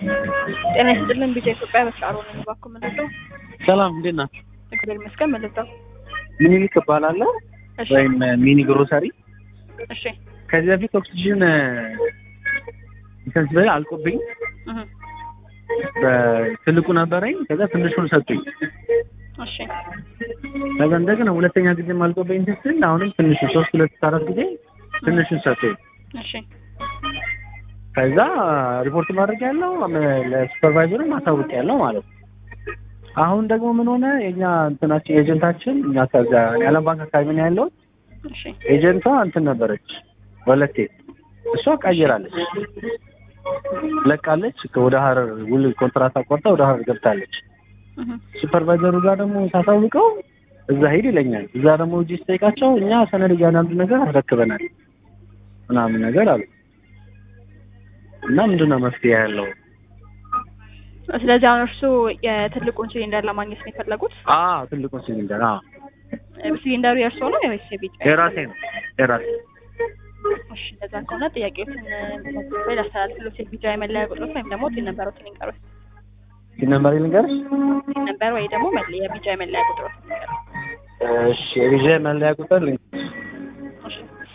ጤና ይስጥልን ቢጫ ኢትዮጵያ በሻሮ ነኝ። እባክዎ ምንድነው? ሰላም እንዴት ናችሁ? እግዚአብሔር ይመስገን። ምንድነው? ሚኒሊክ እባላለሁ እሺ ወይም ሚኒ ግሮሰሪ። እሺ ከዚህ በፊት ኦክሲጅን እንትን ስበላ አልቆብኝ እህ በትልቁ ነበረኝ። ከዛ ትንሹን ሰጡኝ። እሺ ከዛ እንደገና ሁለተኛ ጊዜ አልቆብኝ እንትን ስል አሁንም ትንሹ ሶስት ሁለት አራት ጊዜ ትንሹን ሰጡኝ። እሺ ከዛ ሪፖርት ማድረግ ያለው ለሱፐርቫይዘሩ ማሳወቅ ያለው ማለት ነው። አሁን ደግሞ ምን ሆነ የኛ እንትናችን ኤጀንታችን እኛ ከዛ የዓለም ባንክ አካባቢ ነው ያለው እሺ ኤጀንቷ እንትን ነበረች ወለቴ እሷ ቀይራለች ለቃለች ወደ ሀረር ውል ኮንትራት አቋርጣ ወደ ሀረር ገብታለች እህ ሱፐርቫይዘሩ ጋር ደግሞ ሳሳውቀው እዛ ሂድ ይለኛል እዛ ደግሞ እጅ ስጠይቃቸው እኛ ሰነድ እያንዳንዱ ነገር አስረክበናል ምናምን ነገር አሉ እና ምንድን ነው መፍትሄ ያለው ስለዚህ አሁን እርሱ የትልቁን ሲሊንደር ለማግኘት ነው የፈለጉት? አዎ ትልቁን ሲሊንደር አዎ ሲሊንደሩ የእርሶ ነው ወይስ የቢጫ? የራሴ ነው የራሴ እሺ እንደዛ ከሆነ ጥያቄዎችን ወይ ላስተላልፍሎት የቢጫ የመለያ ቁጥሮት ወይም ደግሞ ቲን ነበሮትን ይንገሩት። ሲል ነበር ልንገርሽ ቲን ነበር ወይ ደግሞ መለ- የቢጫ የመለያ ቁጥሮት ይንገሩት። እሺ የቪዛ መለያ ቁጥር ልንገርሽ እሺ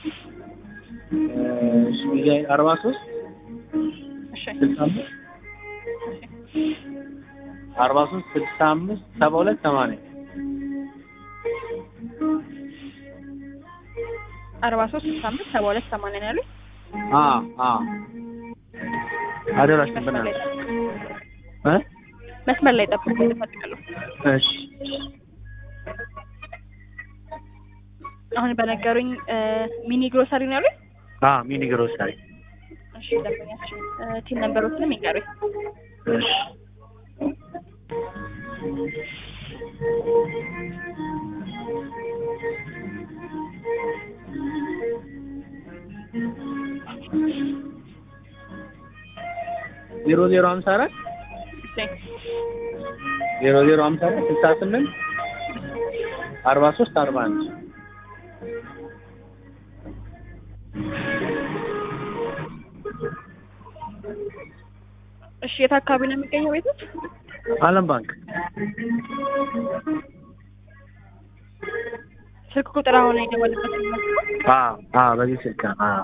እሺ ቪዛ አርባ ሶስት እሺ ስልሳ አምስት አርባ ሶስት ስልሳ አምስት ሰባ ሁለት ሰማንያ አርባ ሶስት ስልሳ አምስት ሰባ ሁለት ሰማንያ ነው ያሉት። አ አ አደራሽ መስመር ላይ ነበርና እ መስመር ላይ ጠብቁ እፈልጋለሁ። እሺ አሁን በነገሩኝ እ ሚኒ ግሮሰሪ ነው ያሉት። አ ሚኒ ግሮሰሪ እሺ ደንበኛችን እ ቲን ነምበሮችንም ይንገሩኝ። እሺ ዜሮ ዜሮ ሀምሳ አራት እሺ ዜሮ ዜሮ ሀምሳ አራት ስልሳ ስምንት አርባ ሶስት አርባ አንድ እሺ የት አካባቢ ነው የሚገኘው ቤቶች? አለም ባንክ ስልክ ቁጥር አሁን የደወልበት ነው። አ አ በዚህ ስልክ ነው። አ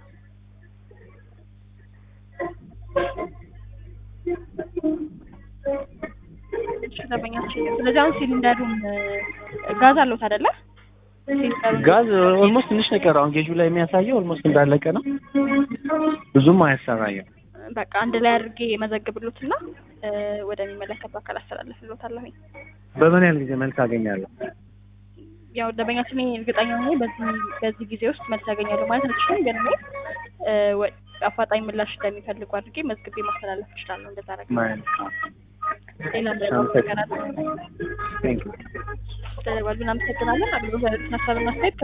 እሺ ደንበኛችን ስለዚህ አሁን ሲሊንደሩን እ ጋዝ አለውት አይደለ? ሲሊንደሩን ጋዝ ኦልሞስት ትንሽ ነው የቀረው። አሁን ጌጁ ላይ የሚያሳየው ኦልሞስት እንዳለቀ ነው። ብዙም አያሰራየም። በቃ አንድ ላይ አድርጌ የመዘግብሎትና እ ወደሚመለከተው አካል አስተላልፍሎታለሁኝ። በምን ያህል ጊዜ መልስ አገኛለሁ? ያው ደንበኛችን እኔ እርግጠኛ ሆኜ በዚህ በዚህ ጊዜ ውስጥ መልስ ያገኛሉ ማለት አልችልም፣ ግን እኔ እ ወ- አፋጣኝ ምላሽ እንደሚፈልጉ አድርጌ መዝግቤ ማስተላለፍ እችላለሁ። እንደዛ አደረግ ማለት ሌላ ምንም ነገር አለ ቴንክ ዩ ተደርጓል። እናመሰግናለን። አገልግሎት ያሉትን ሀሳብና አስተያየት